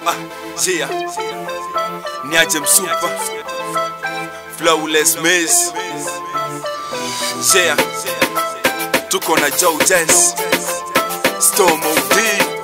Ah, yeah. Niaje msupa Flawless Miss Yeah Tuko na Joe Jess Storm OD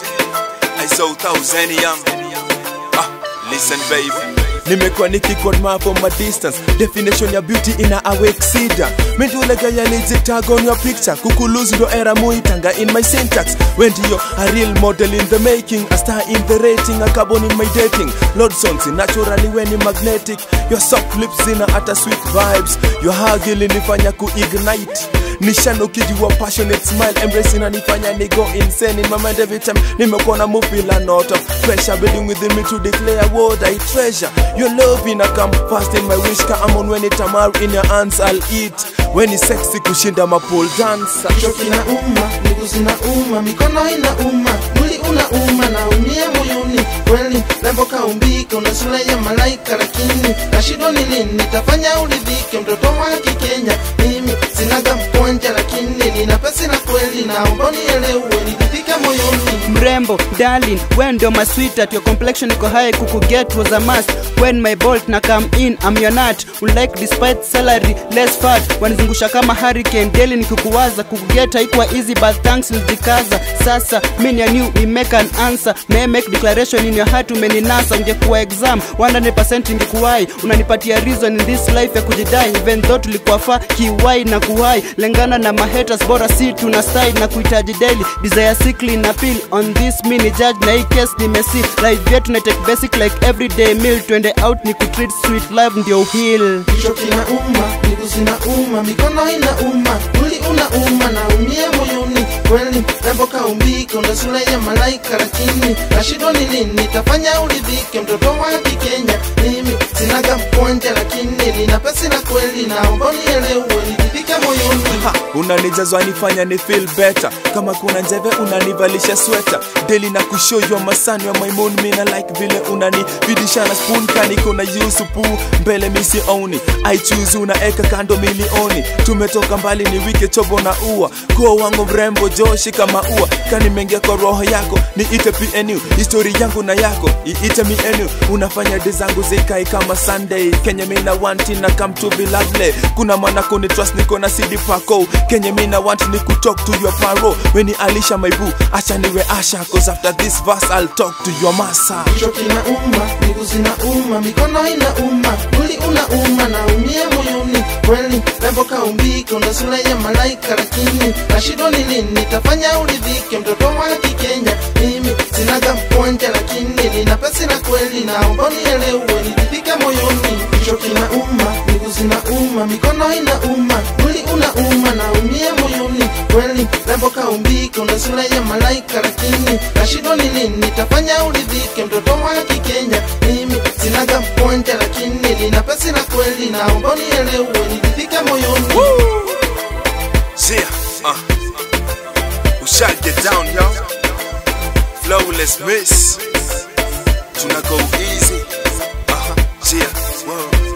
I saw thousand young Ah, listen baby nimekuwa nikikon from a distance definition ya beauty ina awake sida mindulagayalizitag on your picture kukulose ndo era muitanga in my syntax when ndiyo a real model in the making a star in the rating a carbon in my dating lord songs naturally when magnetic your soft lips zina hata sweet vibes your hug ilinifanya kuignite nishano kijiwa passionate smile embrace inanifanya ni go insane in my mind every time nimekuwa na move a lot of pressure building within me to declare what I treasure your love ina come fast in my wish come on when it amar in your hands I'll eat when it's sexy kushinda mapole dancer kichwa kinauma, miguu zinauma, mikono inauma, mwili unauma, naumia moyoni kweli. Lembo kaumbika, una sura ya malaika, lakini nashindwa ni lini nitafanya uridhike. Mtoto wa Kikenya mimi sinaga mkwanja, lakini nina pesa na kweli, naomba unielewe, niridhike moyoni. mrembo darling when ndio my sweetheart your complexion iko high kukuget was a must when my bolt na come in I'm your nut unlike despite salary less fat wanizungusha kama hurricane daily nikikuwaza kukuget haikuwa easy but thanks nilijikaza sasa mini ya new we make an answer may make declaration in your heart umeninasa ungekuwa exam 100% ingekuwai unanipatia reason in this life ya kujidai even though tulikuwa fa kiwai na kuwai lengana na mahaters bora si tuna style na kuhitaji daily desire sickly na pill on this mini judge na hii case nimesi life yetu na take basic like everyday meal twende out ni kutreat sweet love ndio heal kichwa kinauma, miguu zinauma, mikono inauma, mwili unauma, naumia moyoni kweli. Lembo kaumbika, una sura ya malaika, lakini nashindwa ni lini nitafanya uridhike. Mtoto wa Kikenya mimi sinaga mkwanja, lakini nina pesa na kweli, naomba unielewe, niridhike moyoni. Ha, unanijazwa nifanya ni feel better kama kuna njeve unanivalisha sweta deli na kushow your masani ya my moon mina like vile unanividisha na spoon kaniko na yusupu mbele misi oni i choose unaeka kando milioni tumetoka mbali ni wike chobo na ua kuwa wangu mrembo joshi kama ua kanimengia kwa roho yako niite pnu histori yangu na yako iite mienu unafanya de zangu zikai kama sunday kenya mina wanti na come to be lovely kuna mana kuni trust niko na cd pako kenya mina want ni kutalk to your paro weni alisha my boo acha niwe asha cause after this verse i'll talk to your masa kichwa kinauma, miguu zinauma, mikono inauma, mwili unauma, naumia moyoni kweli. Lembo kaumbika, una sura ya malaika, lakini nashindwa ni lini nitafanya uridhike. Mtoto wa Kikenya mimi sinaga mkwanja, lakini nina pesa na kweli, naomba unielewe, niridhike moyoni. Kichwa kinauma, miguu zinauma, mikono inauma, mwili unauma, naumia moyoni kweli. Lembo kaumbika, una sura ya malaika, lakini nashindwa ni lini nitafanya uridhike. Mtoto wa Kikenya mimi sinaga mkwanja, lakini nina pesa na kweli, naomba unielewe, niridhike moyoni. Yeah uh. We shall get down yo Flawless Miss Tuna go easy uh -huh. Yeah Whoa.